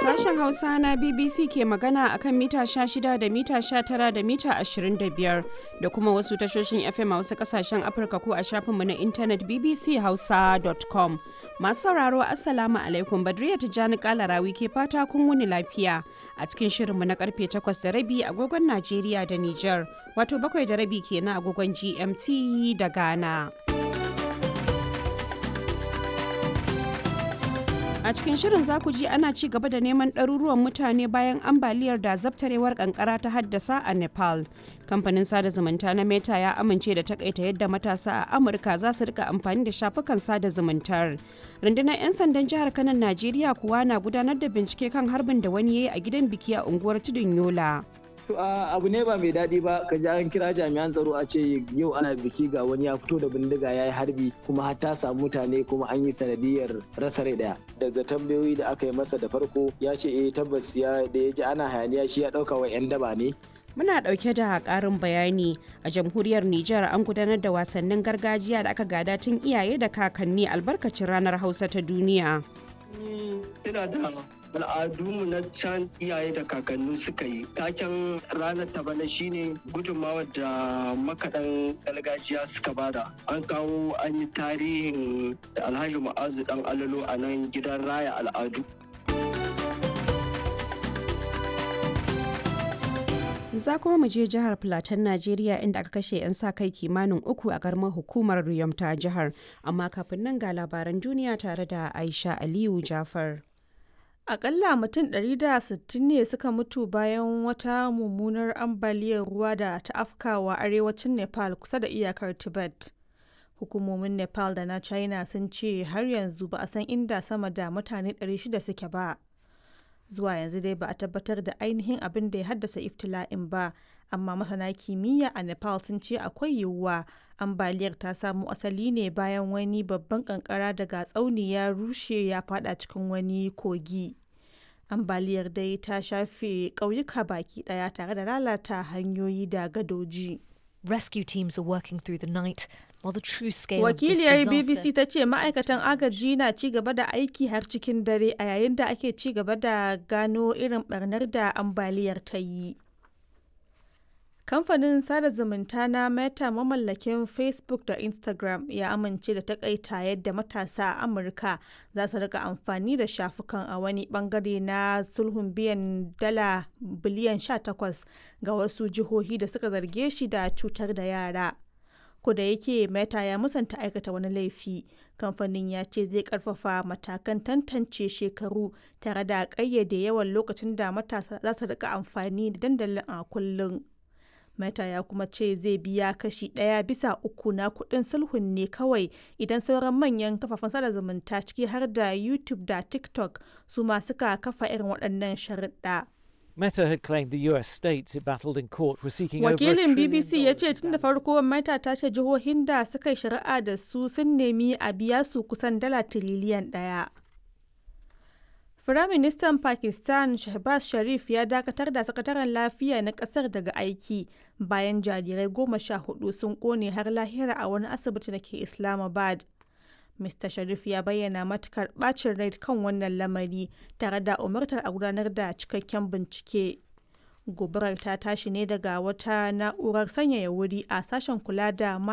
Sashen Hausa na BBC ke magana akan mita 16 da mita 19 da mita 25 da kuma wasu tashoshin FM a wasu kasashen Afirka ko a shafinmu na intanet bbchausa.com. Masu sauraro Assalamu alaikum Badriya Tijjani Kalarawi ke fata kun wuni lafiya a cikin shirinmu na karfe 8 da rabi agogon Najeriya da Nijar wato bakwai da rabi kenan agogon GMT da Ghana. A cikin shirin za ku ji ana ci gaba da neman ɗaruruwan mutane bayan ambaliyar da zabtarewar kankara ta haddasa a Nepal. Kamfanin sada zumunta na Meta ya amince da takaita yadda matasa a Amurka za su rika amfani da shafukan sada zumuntar. Rundunar 'yan sandan jihar Kanan Najeriya kuwa na gudanar da bincike kan harbin da wani ya yi a gidan biki a unguwar Tudun Yola. To abu ne ba mai daɗi ba ka ji an kira jami'an tsaro a ce yau ana biki ga wani ya fito da bindiga ya yi harbi kuma har ta samu mutane kuma an yi sanadiyar rasa rai daya. Daga tambayoyi da aka yi masa da farko ya ce eh tabbas ya da ya ji ana hayaniya shi ya ɗauka wa 'yan daba ne. Muna ɗauke da ƙarin bayani a jamhuriyar Nijar an gudanar da wasannin gargajiya da aka gada tun iyaye da kakanni albarkacin ranar Hausa ta duniya. Ina da al'adunmu na can iyaye da kakanni suka yi taken ranar ta bana shine gudunmawar da makaɗan gargajiya suka bada an kawo an yi tarihin alhaji ma'azu dan alalo a nan gidan raya al'adu za kuma mu je jihar Filatan Najeriya inda aka kashe 'yan sa kai kimanin uku a karamar hukumar Riyom ta jihar amma kafin nan ga labaran duniya tare da Aisha Aliyu Jafar. Akalla mutum 160 ne suka mutu bayan wata mummunar ambaliyar ruwa da ta afkawa arewacin Nepal kusa da iyakar Tibet. Hukumomin Nepal da na China sun ce har yanzu ba a san inda sama da mutane 600 suke ba. Zuwa yanzu dai ba a tabbatar da ainihin abin da ya haddasa iftila'in ba, amma masana kimiyya a Nepal sun ce akwai yiwuwa ambaliyar ta samo asali ne bayan wani babban kankara daga tsauni ya rushe ya fada cikin wani kogi. Ambaliyar dai ta shafe ƙauyuka baki ɗaya tare da lalata hanyoyi da gadoji. Rescue teams are working through the night while the true scale Wakiliyar of this BBC disaster ta ce ma'aikatan agaji na ci gaba da aiki har cikin dare a yayin da ake ci gaba da gano irin barnar da ambaliyar ta yi. Kamfanin sada zumunta na Meta mamallakin Facebook da Instagram ya amince da takaita yadda matasa a Amurka za su rika amfani da shafukan a wani bangare na sulhun biyan dala biliyan 18 ga wasu jihohi da suka zarge shi da cutar da yara. da yake Meta ya musanta aikata wani laifi, kamfanin ya ce zai karfafa matakan tantance shekaru tare da ƙayyade yawan lokacin da matasa za su rika amfani da dandalin a kullum. Meta ya kuma ce zai biya kashi ɗaya bisa uku na kuɗin sulhun ne kawai idan sauran manyan kafafen sada zumunta ciki har da YouTube da TikTok su ma suka kafa irin waɗannan sharuɗa. Meta had claimed the US states it battled in court were seeking over a Wakilin trillion BBC ya ce dollars tun da farko Meta ta ce jihohin da suka yi shari'a da su sun nemi a biya su kusan dala tiriliyan ɗaya. Firaministan Pakistan Shehbaz Sharif ya dakatar da sakataren lafiya na kasar daga aiki bayan jarirai goma sha hudu sun kone har lahira a wani asibiti da ke Islamabad. Mr. Sharif ya bayyana matukar bacin rai kan wannan lamari tare da umartar a gudanar da cikakken bincike. Gobarar ta tashi ne daga wata na'urar sanyaya wuri a sashen kula da